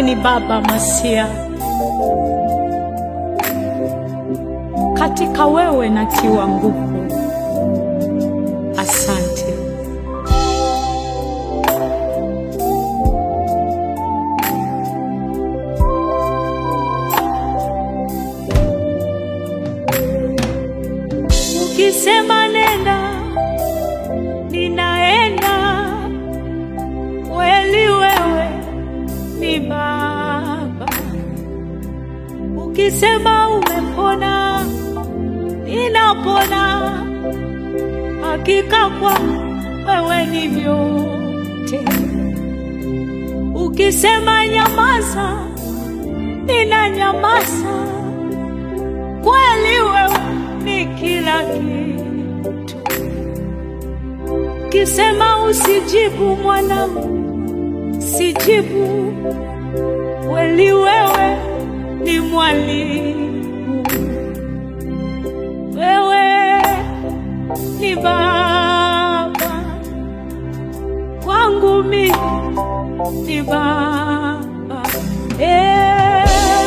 ni Baba Masia, katika wewe natiwa nguvu. Asante. Ukisema nenda, ninaenda. Kweli wewe ni Baba. Ukisema umepona, ninapona. Hakika kwa wewe ni vyote. Ukisema nyamaza, ninanyamaza. Kweli wewe ni kila kitu. Ukisema usijibu mwanangu, sijibu. Kweli wewe ni mwalimu, wewe ni baba kwangu, mimi ni baba Eh,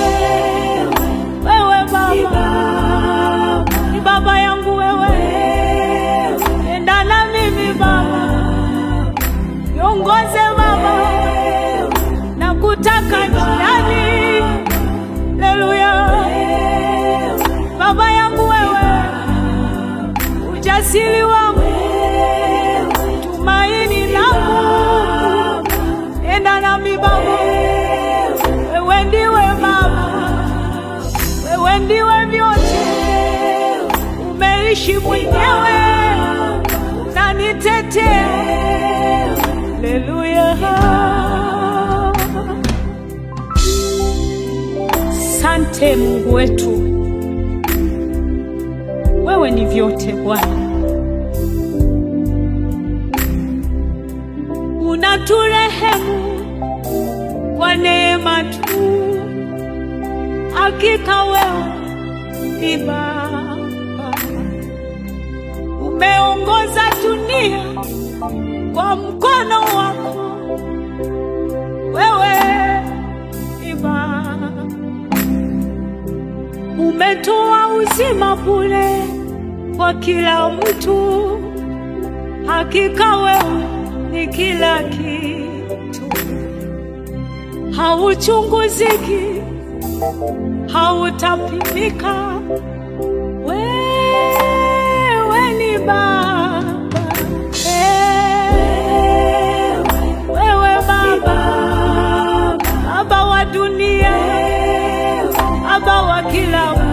wewe baba ni baba yangu wewe, enda na mimi baba, niongoze baba, na kutaka njiani. Haleluya, baba yangu wewe, ujasiri wangu, tumaini langu, enda nami baba, wewe ndiwe baba, wewe ndiwe vyote, umeishi mwenyewe, unanitetea. Haleluya. Sante Mungu wetu, wewe ni vyote Bwana, unaturehemu kwa neema tu. Hakika wewe ni Baba, umeongoza dunia kwa mkono wako, wewe ni Baba umetoa uzima bure kwa kila mtu. Hakika wewe ni kila kitu, hauchunguziki, hautapimika. Wewe ni Baba, Eh, wewe Baba, Baba wa dunia, Baba wa kila mtu,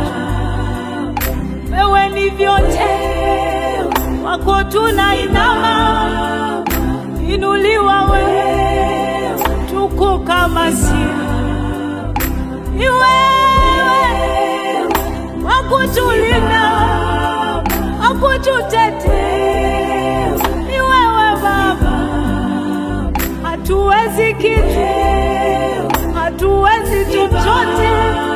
wewe ni vyote, wako tunainama, inuliwa wewe, tukuka Masia, ni wewe wakutulinda, wakututetea, ni wewe Baba, hatuwezi kitu, hatuwezi chochote